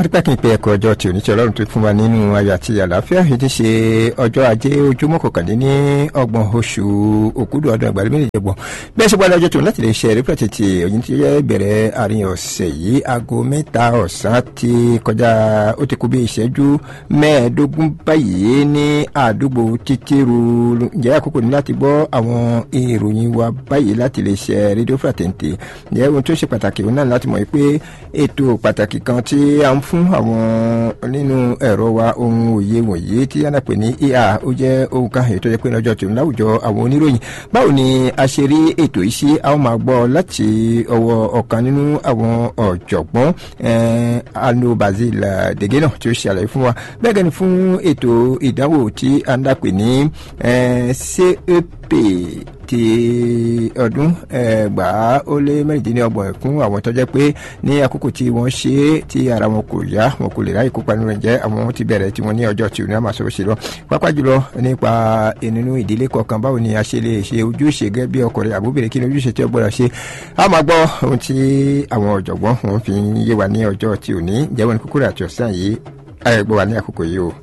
adúpẹ́ kí n pe ẹ̀kọ́ ọjọ́ tí oníṣẹ́ ọlọ́run tó fún wa nínú ayọ̀ àti àlàáfíà èyí ti ṣe ọjọ́ ajé ojúmọ́ kọkàndínní ọgbọ̀n oṣù òkúdù ọdún ẹgbàá méjì jẹgbọ̀n bẹ́ẹ̀ ṣe gbọ́dọ̀ ọjọ́ tó láti lè ṣe rẹ́pẹ̀tì tí òyìn tí yẹ bẹ̀rẹ̀ àárín ọ̀sẹ̀ yìí aago mẹ́ta ọ̀sán ti kọjá ó ti kú bí ìṣẹ́jú mẹ́ẹ̀ẹ́dógún báyìí ní àdúgbò títíru ǹjẹ́ àkókò ní láti gbọ́ àwọn ìròyìn wa báyìí láti lè ṣe rédíò fàtẹ̀ǹtì ǹjẹ́ ohun tó ṣe pàtàkì òun náà láti mọ̀ pé ètò pàtàkì kan tí a ń fún àwọn nínú ẹ̀rọ wa ohun òye wọ̀nyí tí a náà pè ní ER ó jẹ́ ohun kan ètò yẹ pé lọ́jọ́ tòun láwùjọ àwọn oníròyìn báwo ni a ṣe rí ètò yìí sí a ó máa gbọ́ láti ọwọ́ ọ̀kan nínú àwọn ọ̀jọ̀gbọ́n alo Basil Degena tí ó ṣe àlàyé fún wa bẹ́ẹ̀ gẹ́ni fún ètò ìdánwò tí a ń dàpè ní CEP ti ọdún ẹgbàá ó lé mẹ́rìndínlọ́gbọ̀n fún àwọn tó jẹ́ pé ní àkókò tí wọ́n ṣe é tí ara wọn kò yá wọn kò lè ráyè kópa nínú rẹ̀ jẹ́ àwọn ti bẹ̀rẹ̀ tí wọ́n ní ọjọ́ tí ò ní àmà sọ̀rọ̀ ṣe lọ pápá jùlọ nípa nínú ìdílé kọ̀ọ̀kan báwo ni a ṣe lè ṣe ojúṣe gẹ́gẹ́ bí ọkùnrin àbúbẹ̀rẹ̀ kí ni ojúṣe tí ó gbọ́dọ̀ ṣe a máa gbọ́ ohun tí àwọn ọ̀jọ̀gbọ́n wọn fi yé wa ní ọjọ́ tí ò ní jẹ́wọ́ ní kúkúrú àti ọ̀sán yìí ayẹ̀gbọ́ wa ní àkókò yìí o.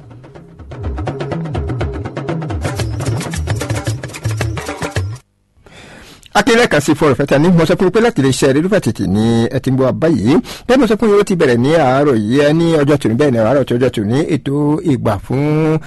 akéré kan sí fọrọ fẹta ní mo sọ fún yín pé láti lè ṣe rírúfà tètè ní ẹ ti ń bọ báyìí bẹ́ẹ̀ mo sọ fún yín ó ti bẹ̀rẹ̀ ní àárọ̀ yìí ẹ ní ọjọ́ tòní bẹ́ẹ̀ ní àárọ̀ tí ọjọ́ tòní ètò ìgbà fún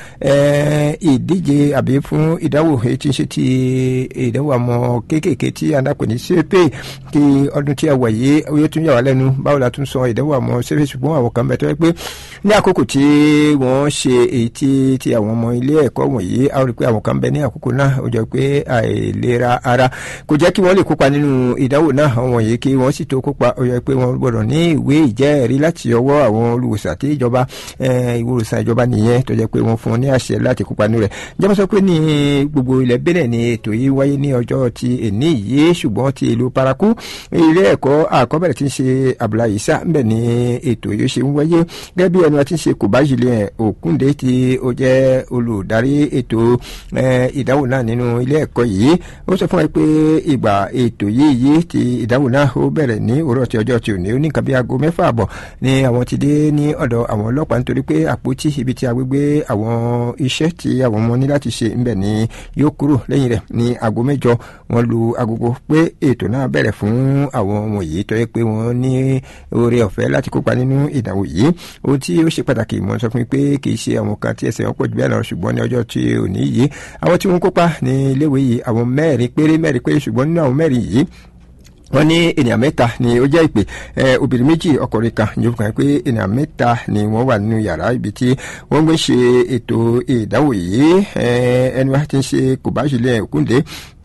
ìdíje àbí fún ìdánwò èyí tí ń ṣe ti ìdánwò àmọ́ kéékèèké tí a dápẹ́ ní sépè kí ọdún tí a wà yìí ó yẹ tún yà wá lẹ́nu báwo la tún sọ ìdánwò àmọ́ sépè ṣùgbọ́n àwọn kan bẹ tó yẹ pé ní àkókò tí wọ́n ṣe èyí tí ti àwọn ọmọ ilé ẹ̀kọ́ wọ̀nyí a rí pé àwọn kan bẹ ní àkókò náà ó jọ pé àìlera ara kò jẹ́ kí wọ́n lè kópa nínú ìdánwò náà àwọn yìí kí wọ́n sì tó kópa ó yẹ pé wọ́n gbọ́dọ̀ ní ìwé ìjẹ́ẹ̀rí láti ọwọ́ àwọn olùwòsàn àti ìjọba ìwòsàn ìjọba nìyẹn tó jẹ́ pé wọ́n fún wọn ní àṣẹ láti kópa nínú rẹ̀ jẹ́mọ́ sọ pé ní gbogbo ilẹ̀ Benin ni ètò yìí wáyé ní ọjọ́ ti èní yìí ṣùgbọ́n ti ìlú Paraku ilé ẹ̀kọ́ àkọ́bẹ̀rẹ̀ tí ń ṣe Abdullahi Isa ńbẹ̀ ni ètò yìí ṣe ń wáyé gẹ́gẹ́ bí ẹni wa ti ń ṣe Kòbájìlẹ̀ Òkúndé tí ó jẹ́ olùdarí ètò ìdánwò náà nínú ilé ẹ̀kọ́ yìí ó sọ fún wa pé ìgbà ètò yìí yìí ti ìdáhùn náà ó bẹ̀rẹ̀ ní òwúrọ̀ tí ọjọ́ tí ò ní ó ní nǹkan bí aago mẹ́fà àbọ̀ ni àwọn ti dé ní ọ̀dọ̀ àwọn ọlọ́pàá nítorí pé àpótí ibi tí a gbégbé àwọn iṣẹ́ tí àwọn ọmọ ní láti ṣe ńbẹ̀ ni yóò kúrò lẹ́yìn rẹ̀ ní aago mẹ́jọ wọ́n lu agogo pé ètò náà bẹ̀rẹ̀ fún àwọn ọmọ yìí tó yẹ pé wọ́n ní oore ọ̀fẹ́ láti kópa nínú ìdánwò yìí ohun tí ó ṣe pàtàkì mo sọ fún mi pé kì í ṣe àwọn kan tí ẹsẹ̀ wọn pọ̀ jù bẹ́ẹ̀ lọ ṣùgbọ́n ní ọjọ́ tí ò ní yìí àwọn tí wọ́n kópa ní iléèwé yìí àwọn mẹ́rin péré mẹ́rin péré ṣùgbọ́n nínú àwọn mẹ́rin yìí wọ́n ní ènìyàn mẹ́ta ni ó jẹ́ ìpè obìnrin méjì ọkùnrin kan ní òkàn pé ènìyàn mẹ́ta ni wọ́n wà nínú yàrá ibi tí wọ́n gbé ṣe ètò ìdánwò yìí ẹni wá ti ń ṣe kò bá ṣílẹ̀ òkúndé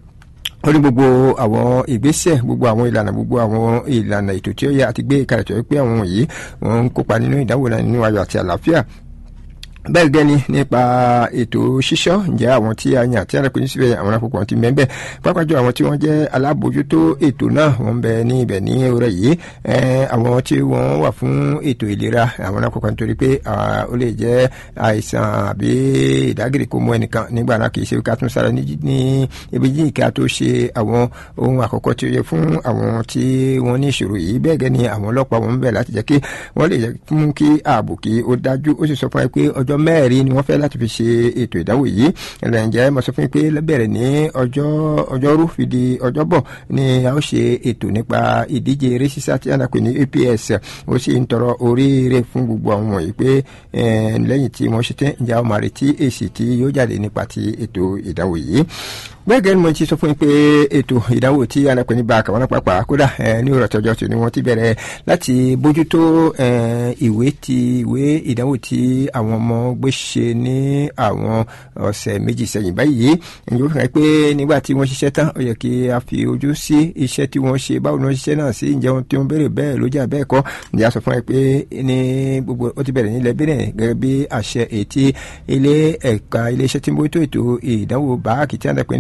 ó ní gbogbo àwọn ìgbésẹ̀ gbogbo àwọn ìlànà gbogbo àwọn ìlànà ètò tí ó yẹ àti gbé kalẹ̀ tó yẹ pé àwọn wọ̀nyí wọ́n ń kópa nínú ìdánwò náà nínú ayọ̀ àti àlàáfíà bẹ́ẹ̀ gẹ́ni nípa ètò ṣíṣọ́ ǹjẹ́ àwọn tí a yàn tí a rẹ̀ pé ní síbẹ̀ àwọn akókò ti mẹ́bẹ̀ pápájọ àwọn tí wọ́n jẹ́ alábòójútó ètò náà wọ́n bẹ ní ibẹ̀ ní ọ̀rẹ́ yìí àwọn tí wọ́n wà fún ètò ìlera àwọn akókò nítorí pé ó lè jẹ́ àìsàn àbí ìdágìrì kó mú ẹnìkan nígbà náà kì í ṣe ká tún sára ní ibi yìí ká tó ṣe àwọn ohun àkọ́kọ́ tí ó yẹ fún àwọn tí wọ́n ní ìṣòro yìí bẹ́ẹ̀ gẹ́ni àwọn ọlọ́pàá wọn bẹ̀ láti jẹ́ kí wọ́n lè mú kí ààbò kí ó dájú ó sì sọ fún ẹ pé ọjọ́ mẹ́rin ni wọ́n fẹ́ láti fi ṣe ètò ìdánwò yìí ǹjẹ́ mo sọ fún yín pé bẹ̀rẹ̀ ní ọjọ́ ọjọ́rú fi di ọjọ́bọ̀ ni a ó ṣe ètò nípa ìdíje eré sísá tí a nà pé ní APS ó sì ń tọrọ oríire fún gbogbo àwọn wọ̀nyí pé lẹ́yìn tí wọ́n ṣe tán ǹjẹ́ a ó máa retí èsì tí yóò jáde nípa ti ètò ìdánwò yìí bẹ́ẹ̀ gẹ́gẹ́ ni mo ti sọ fún yín pé ètò ìdánwò tí a nà pé ní bá àkàwọn pàápàá kódà ní òrò tọjọ́ tó ni wọ́n ti bẹ̀rẹ̀ láti bójútó ìwé ti ìwé ìdánwò tí àwọn ọmọ gbé ṣe ní àwọn ọ̀sẹ̀ méjì sẹ́yìn báyìí ẹ̀yìn ó fi hàn pé nígbà tí wọ́n ṣiṣẹ́ tán ó yẹ kí a fi ojú sí iṣẹ́ tí wọ́n ṣe báwo ni wọ́n ṣiṣẹ́ náà sí ǹjẹ́ wọn tí wọ́n béèrè bẹ́ẹ̀ ló jà bẹ́ẹ̀ kọ́ ǹjẹ́ a sọ fún ẹ pé ní gbogbo ó ti bẹ̀rẹ̀ nílẹ̀ bẹ́ẹ̀ gẹ́gẹ́ bí àṣẹ ètí ilé ẹ̀ka iléeṣẹ́ tí ń bójútó ètò ìdánwò báàkì tí a ń dẹ́pẹ́ ní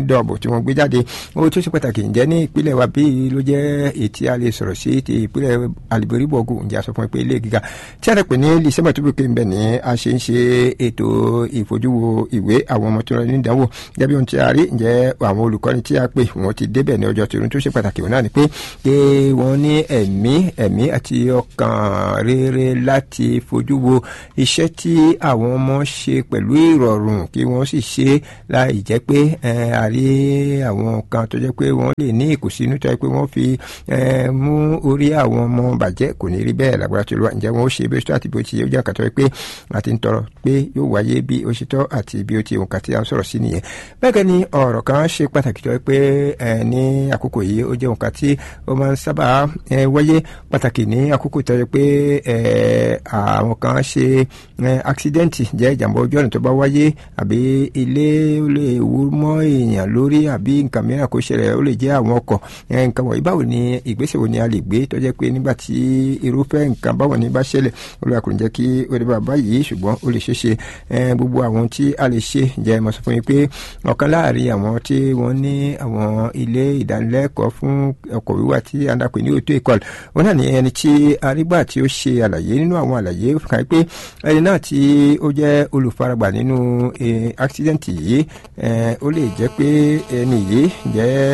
dọ̀bù tí wọ́n gbé jáde ó tó ṣe pàtàkì ǹjẹ́ ní ìpínlẹ̀ wa bí ló jẹ́ ètí a lè sọ̀rọ̀ sí ti ìpínlẹ̀ alìboríbọ̀gù ǹjẹ́ a sọ fún ẹ pé ilé gíga tí a rẹ̀ pé ní lìsẹ́mọ̀ tó bìkẹ́ ńbẹ̀ ní a ṣe ń ṣe ètò ìfojúwo ìwé àwọn ọmọ tó lọ ní ìdánwò gẹ́gẹ́ bí ohun tí a rí ǹjẹ́ àwọn olùkọ́ni tí a pè wọ́n ti débẹ̀ ní ọjọ́ tòun tó ṣe pàtàkì wọn náà ni pé pé wọ́n ní ẹ̀mí ẹ̀mí àti ọkàn rere láti fojú wo iṣẹ́ tí àwọn ọmọ ṣe pẹ̀lú ìrọ̀rùn kí wọ́n sì ṣe láì jẹ́ pé àrí àwọn kan tó jẹ́ pé wọ́n lè ní ìkùnsínú tó jẹ́ pé wọ́n fi mú orí àwọn ọmọ bàjẹ́ kò ní rí bẹ́ẹ̀ lágbára tó lọ́wọ́ ǹjẹ́ wọ́n ó ṣe bí ó ṣe àti bí ó ti yẹ ó jẹ́ àkàtọ́ pé àti ń tọrọ pé yóò wáyé bí ó ṣe tọ́ àti bí ó ti òǹkà tí a ń sọ̀rọ̀ sí nìyẹn bẹ́ẹ̀ ni ọ̀rọ̀ kan ṣe pàtàkì tó jẹ́ pé ní àkókò yìí ó jẹ́ òǹkà tí ó máa ń sábà wáyé pàtàkì ní àkókò tó jẹ́ pé àwọn kan ṣe àksidẹ́ǹtì jẹ́ ìjàmbá ojú ọ̀nà tó bá wáyé àbí ilé ó lè wú mọ́ èèyàn lórí àbí nǹkan mìíràn kó ṣẹlẹ̀ ó lè jẹ́ àwọn ọkọ̀ nǹkan wọ̀nyí báwo ni ìgbésẹ̀ wo ni a lè gbé tó jẹ́ pé nígbà tí irúfẹ́ nǹkan báwọn ní bá ṣẹlẹ̀ olùwà kò ní jẹ́ kí ó dé bàbá yìí ṣùgbọ́n ó lè ṣeéṣe gbogbo àwọn tí a lè ṣe jẹ́ mo sọ fún yín pé ọ̀kan láàrin àwọn tí wọ́n ní àwọn ilé ìdánilẹ́kọ̀ọ́ fún ọkọ̀ wíwà tí a dàpè ní òtó ìkọlù wọn náà ní ẹni tí arígbà tí ó ṣe àlàyé nínú àwọn àlàyé kan pé ẹni náà tí ó jẹ́ olùfaragbà nínú accident yìí ó lè jẹ́ pé ẹni yìí jẹ́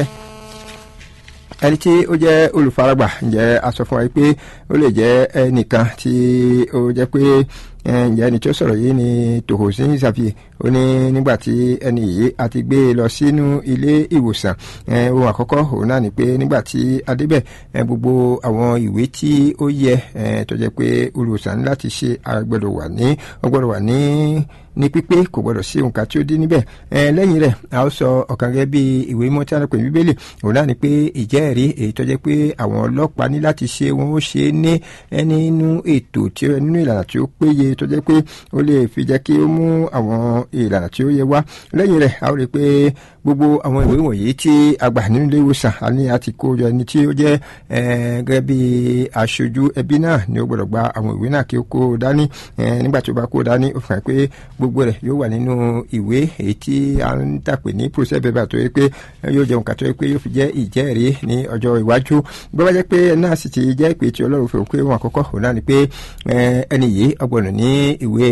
ẹni tí ó jẹ́ olùfaragbà ǹjẹ́ a sọ fún wa pé ó lè jẹ́ ẹnìkan tí ó jẹ́ pé ǹjẹ́ ẹni tí ó sọ̀rọ̀ yìí ni tòhósìn ṣàfihàn ó ní nígbà tí ẹni yìí a ti gbé e lọ sínú ilé ìwòsàn ohun àkọ́kọ́ òun náà ni pé nígbà tí a débẹ̀ gbogbo àwọn ìwé tí ó yẹ tó jẹ́ pé olùwòsàn láti ṣe agbọ́dọ̀ wà ní ọgbọ́dọ̀ wà ní ní pípé kò gbọdọ̀ sí nǹkan tí ó dín níbẹ̀ lẹ́yìn rẹ̀ a ó sọ ọ̀kan gẹ́gẹ́ bí ìwé mọ́ tí a lè pè ní bíbélì òun náà ni pé ìjẹ́rìí èyí tó jẹ́ pé àwọn ọlọ́pàá ní láti ṣe wọn ó ṣe ní nínú ètò tí ó nínú ìlànà tí ó péye tó jẹ́ pé ó lè fi jẹ́ kí ó mú àwọn ìlànà tí ó yẹ wá lẹ́yìn rẹ̀ a ó rí i pé gbogbo àwọn ìwé wọ̀nyí tí a gbà nínú ilé ìwòsàn a ní àti kó jọ ẹni tí ó jẹ́ gẹ́gẹ́ bí aṣojú ẹbí náà ni ó gbọ́dọ̀ gba àwọn ìwé náà kí ó kó dání nígbà tí ó bá kó dání ó fi hàn pé gbogbo rẹ̀ yóò wà nínú ìwé èyí tí a ń tàpé ní process paper tó yẹ pé yóò jẹun kàtó yẹ pé yóò fi jẹ́ ìjẹ́rìí ní ọjọ́ iwájú bí wọ́n bá jẹ́ pé náà sì ti jẹ́ ìpè tí ọlọ́run fi hàn pé wọn àkọ́kọ́ òun náà ni pé ẹni yìí ọgbọ̀nà ní ìwé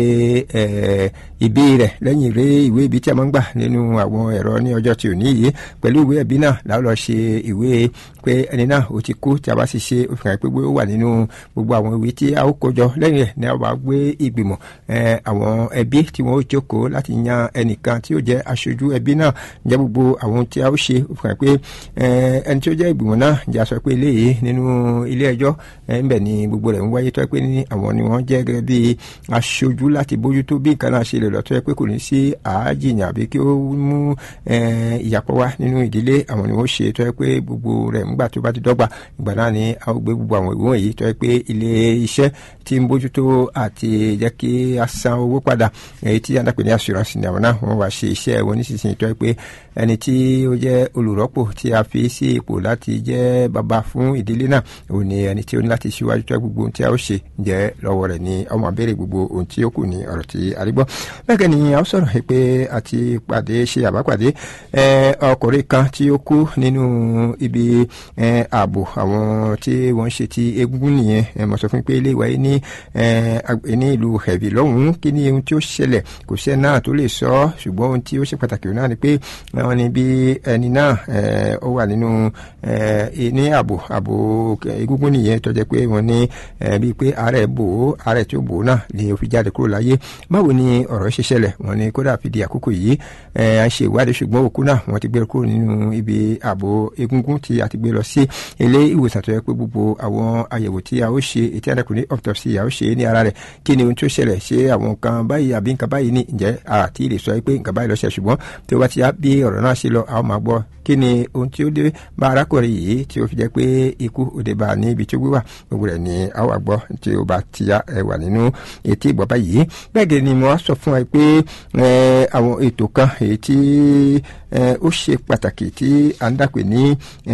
ìbí rẹ̀ lẹ́yìn rẹ̀ ìwé ibi tí a máa ń gbà nínú àwọn ẹ̀rọ ní ọjọ́ tí ò ní yìí pẹ̀lú ìwé ẹ̀bí náà láwọn lọ ṣe ìwé pé ẹni náà ó ti kú tí a bá sì ṣe ó fi hàn pé ó wà nínú gbogbo àwọn ìwé tí a ó kójọ lẹ́yìn rẹ̀ ni a bá gbé ìgbìmọ̀ àwọn ẹbí tí wọ́n ó jókòó láti yan ẹnìkan tí ó jẹ́ aṣojú ẹbí náà jẹ́ gbogbo àwọn tí a ó ṣe ó fi hàn pé ẹni tí ó jẹ́ ìgbìmọ̀ náà jẹ́ a sọ pé eléyìí nínú ilé ẹjọ́ ńbẹ̀ ni gbogbo rẹ̀ ń wáyé tó yẹ pé ní àwọn ni wọ́n jẹ́ gẹ́gẹ́ bí aṣojú láti bójútó bí nǹkan náà ṣe lè lọ tó yẹ pé kò ní sí àájìyàn àbí kí ó mú ìyàpọ̀ wá nínú ìdílé àwọn ni wọ́n ṣe tó yẹ pé gbogbo rẹ̀ ńgbà tó bá ti dọ́gba ìgbà náà ni a ó gbé gbogbo àwọn ìwé wọ̀nyí tó yẹ pé ilé iṣẹ́ tí ń bójútó àti jẹ́ kí a san owó padà èyí tí yàrá pè ní assurance ní àwọn náà wọ́n wá ṣe iṣẹ́ wọn nísinsìnyí tó yẹ pé ẹni tí ó jẹ́ olùrọ́pò tí a fi sí ipò láti jẹ́ bàbá fún ìdílé náà òun ni ẹni tí ó ní láti ṣíwájú tó gbogbo ohun tí a ó ṣe jẹ́ lọ́wọ́ rẹ̀ ní ọmọ abẹ́rẹ́ gbogbo ohun tí ó kù ní ọ̀rọ̀ tí a rí gbọ́ bẹ́ẹ̀ ni a ó sọ̀rọ̀ pé àti pàdé ṣe àbápàdé ọkùnrin kan tí ó kú nínú ibi ààbò àwọn tí wọ́n ṣe ti egungun nìyẹn mo sọ fún pé ilé ìwà yìí ní ní ìlú ẹ̀bì lọ́hùn-ún kí ni ohun tí ó ṣẹlẹ̀ kò sẹ́ náà tó lè sọ ṣùgbọ́n ohun tí ó ṣe pàtàkì náà ni pé wọ́n ní bí ẹni náà ó wà nínú ní ààbò ààbò egungun nìyẹn tó jẹ́ pé wọ́n ní bíi pé àárẹ̀ bò ó àárẹ̀ tí ó bò ó náà ni ó fi jáde kúrò láyé báwo ni ọ̀rọ̀ ṣe ṣẹlẹ̀ wọ́n ní kódà fi di àkókò yìí à ń ṣe ìwádìí ṣùgbọ́n òkú náà wọ́n ti gbé kúrò nínú ibi ààbò egungun tí a ti gbé lọ sí ilé ìwòsàn tó yẹ pé gbogbo àwọn àyẹ̀wò tí a ó ṣe ètí àdàkùnrin autopsy a ó ṣe ní ara rẹ̀ kí ni ohun tí ó ṣẹlẹ̀ ṣe àwọn nǹkan báyìí àbí nǹkan báyìí ní ǹjẹ́ àti lè sọ pé nǹkan báyìí lọ ṣe ṣùgbọ́n tí ó bá ti yá bí ọ̀rọ̀ náà ṣe lọ a ó máa gbọ́ kí ni ohun tí ó dé bá arákùnrin yìí tí ó fi jẹ́ pé ikú òde bá a ní ibi tí ó gbé wà gbogbo rẹ̀ ni a wà gbọ́ tí ó bá ti yá ẹ wà nínú etí ìgbọ́ báyìí bẹ́ẹ̀ gẹ́gẹ́ ni mo wá sọ fún ẹ pé àwọn ètò kan èyí tí ó ṣe pàtàkì tí à ń dàpè ní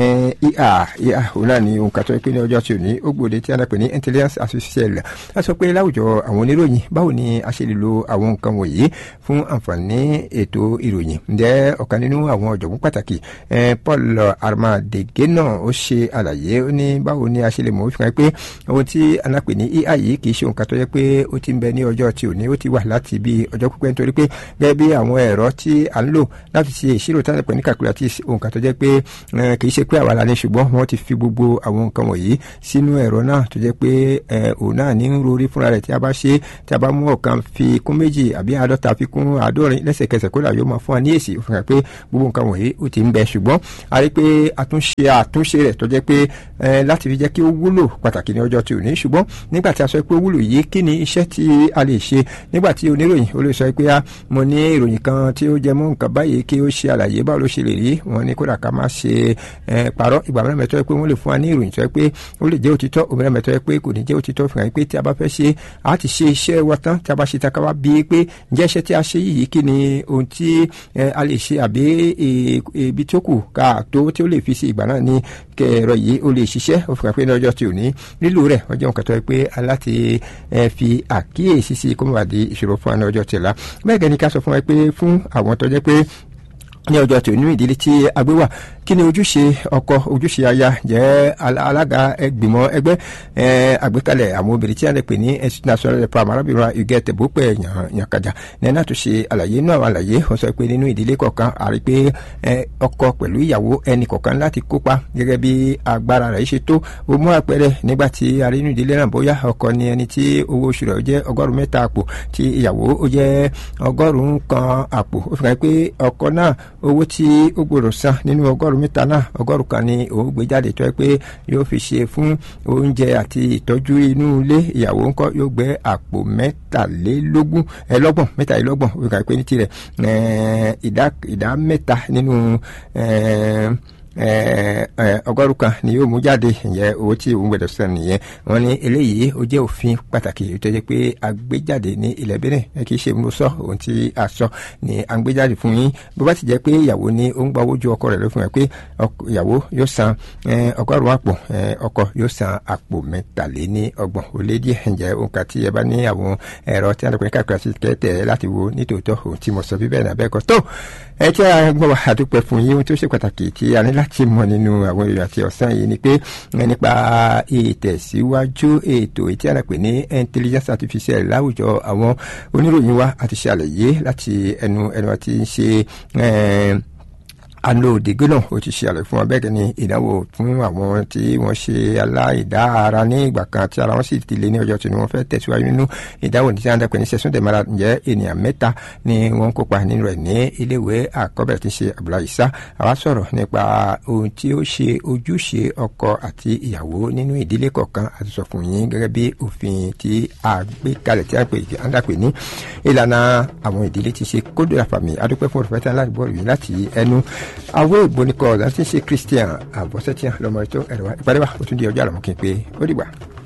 ìhà ìhà òun náà ni òun kàtọ́ pé ní ọjọ́ tí ò ní ó gbòde tí a dàpè ní intelligence artificial a sọ pé láwùjọ àwọn oníròyìn báwo ni a ṣe lè lo àwọn nǹkan wọ̀nyí fún àǹfààní ètò ìròyìn ǹjẹ́ ọ̀kan nínú àwọn ọ̀jọ̀gbọ́n pàtàkì Paul Armadege náà ó ṣe àlàyé ó ní báwo ni a ṣe lè mọ̀ ó fi hàn pé ohun tí a dàpè ní ìhà yìí kì í ṣe nǹkan tó yẹ pé ó ti ń bẹ ní ọjọ́ tí ò ní ó ti wà láti bí ọjọ́ pípẹ́ nítorí pé gẹ́gẹ́ bí àwọn ẹ̀rọ tí à ń lò láti ṣe ìṣirò tí a dàpè ní calculatrice nǹkan tó jẹ́ pé kì í ṣe pé àwa la ní ṣùgbọ́n wọ́n ti fi gbogbo àwọn nǹkan wọ̀nyí sínú ẹ̀rọ náà tó jẹ́ pé òun náà ní ń rori fúnra rẹ̀ tí a bá ṣe tí a bá mú ọ̀kan fi kún méjì àbí àádọ́ta fi kún àádọ́rin lẹ́sẹ̀kẹsẹ̀ kódà yóò máa fún wa ní èsì òfin hàn pé gbogbo nǹkan wọ̀nyí ó ti ń bẹ ṣùgbọ́n a rí pé àtúnṣe àtúnṣe rẹ̀ tó jẹ́ pé láti fi jẹ́ kí ó wúlò pàtàkì ní ọjọ́ tí ò ní ṣùgbọ́n nígbà tí a sọ pé ó wúlò yìí kí ni iṣẹ́ tí a lè ṣe nígbà tí oníròyìn ó lè sọ pé mo ní ìròyìn kan tí ó jẹ mọ́ nǹkan báyìí kí ó ṣe àlàyé báwo ló ṣe lè rí wọn ní kódà ká má ṣe parọ́ ìgbà mẹ́rin mẹ́tọ́ pé wọ́n lè fún wa ní ìròyìn tó yẹ pé ó lè jẹ́ òtítọ́ òmìnira mẹ́tọ́ pé kò ní jẹ́ òtítọ́ fi hàn pé tí a bá fẹ́ ṣe a ti ṣe iṣẹ́ wa tán tí a bá ṣe ta ká wá bí pé ǹjẹ́ iṣẹ́ tí a ṣe yìí kí ni ohun tí a lè ṣe àbí ibi tó kù ká tó tí ó lè fi sí ìgbà náà ní kẹrọ yìí ó lè ṣiṣẹ́ ó fi hàn pé ní ọjọ́ tí ò ní lílò rẹ̀ ọjọ́ nǹkan tó yẹ pé aláti fi àkíyèsí sí kó má bàa di ìṣòro fún wa ní ọjọ́ tìlá bẹ́ẹ̀ gẹ́ni ká sọ fún wa pé fún àwọn tó jẹ́ pé ní ọjọ́ tí onú ìdílé tí a gbé wà kí ni ojúṣe ọkọ ojúṣe aya jẹ́ alága ẹgbìmọ̀ ẹgbẹ́ àgbékalẹ̀ àwọn obìnrin tí a lè pè ní national prime arábìnrin ìgẹ́ tẹ̀bópẹ̀ yànkàjà ní náà tó ṣe àlàyé inú àwọn àlàyé wọ́n sọ pé nínú ìdílé kọ̀ọ̀kan àrí pé ọkọ pẹ̀lú ìyàwó ẹnì kọ̀ọ̀kan láti kópa gẹ́gẹ́ bí agbára rẹ̀ ṣe tó o mú àpẹẹrẹ nígbà tí a rí inú ìdílé náà bóyá ọkọ ni ẹni tí owó oṣù rẹ̀ jẹ́ ọgọ́rùn-ún mẹ́ta àpò tí ìyàwó ó jẹ́ ọgọ́rùn-ún kan àpò ó fi hàn pé ọkọ náà owó tí ó gbọ́dọ̀ san nínú ọgọ́rùn mẹ́ta náà ọgọ́rùn kan ni òun gbé jáde tó yẹ pé yóò fi ṣe fún oúnjẹ àti ìtọ́jú inú ilé ìyàwó ńkọ́ yóò gbé àpò mẹ́tàlélógún ẹlọ́gbọ̀n mẹ́tàlélọ́gbọ̀n ó kà pé ní tirẹ̀ ìdá mẹ́ta nínú ọgọ́rùn kan ni yóò mú jáde ìyẹn owó tí òun gbẹdọ̀ sàn nìyẹn wọn ní eléyìí ó jẹ́ òfin pàtàkì tó jẹ́ pé a gbé jáde ní ilẹ̀ Benin ẹ kì í ṣe mo sọ ohun tí a sọ ni a ń gbé jáde fún yín bó bá ti jẹ́ pé ìyàwó ni ó ń gba owó ju ọkọ rẹ̀ ló fún ẹ pé ìyàwó yóò san ọgọ́rùn àpò ọkọ yóò san àpò mẹ́tàléní ọgbọ̀n ó lé díẹ̀ ǹjẹ́ òǹkà tí ẹ bá ní àwọn ẹ̀rọ tí a lè pè ní kàkiri àti kẹ́tẹ̀ láti wo nítòótọ́ ohun tí mo sọ bí bẹ́ẹ̀ náà bẹ́ẹ̀ kọ́ tó ẹ tí a gbọ́ wa àdúpẹ́ fún yín ohun tó ṣe pàtàkì tí a ní láti mọ̀ nínú àwọn èrò àti ọ̀sán yìí ni pé nípa ìtẹ̀síwájú ètò ètí àràpè ní intelligence artificial láwùjọ àwọn oníròyìn wa àti ṣe àlàyé láti ẹnu ẹnu àti ṣe alo òdìgbò náà ó ti ṣe àlàyé fún wa bẹ́ẹ̀ ni ìdánwò fún àwọn tí wọ́n ṣe aláìdá ara ní ìgbà kan tí ara wọn sì ti lé ní ọjọ́ tí wọ́n fẹ́ tẹ̀síwájú nínú ìdánwò ní sáńdà pé ní sẹ́sùn dẹ̀mọ́ra ǹjẹ́ ènìyàn mẹ́ta ni wọ́n kópa nínú rẹ̀ ní iléèwé àkọ́bẹ̀rẹ̀ tí ń ṣe àbúlá ìsá àwa sọ̀rọ̀ nípa ohun tí ó ṣe ojúṣe ọkọ àti ìyàwó nínú ìdílé kọ̀ọ̀kan àti sọ fún yín gẹ́gẹ́ bí òfin tí a gbé kalẹ̀ tí a pè à ń dàpè ní ìlànà àwọn ìdílé ti ṣe kódò àfàmì adúpẹ́ fún òrùfẹ́ tí a láti bọ́ọ̀lù yìí láti ẹnu àwọn ìgbónikọ̀ láti ṣe christian àbọ̀sẹ̀tíyàn lọ́mọ ètò ẹ̀rọ ìpàdé wa ó tún di ọjọ́ àlọ́mọ́kí pé ó dìgbà.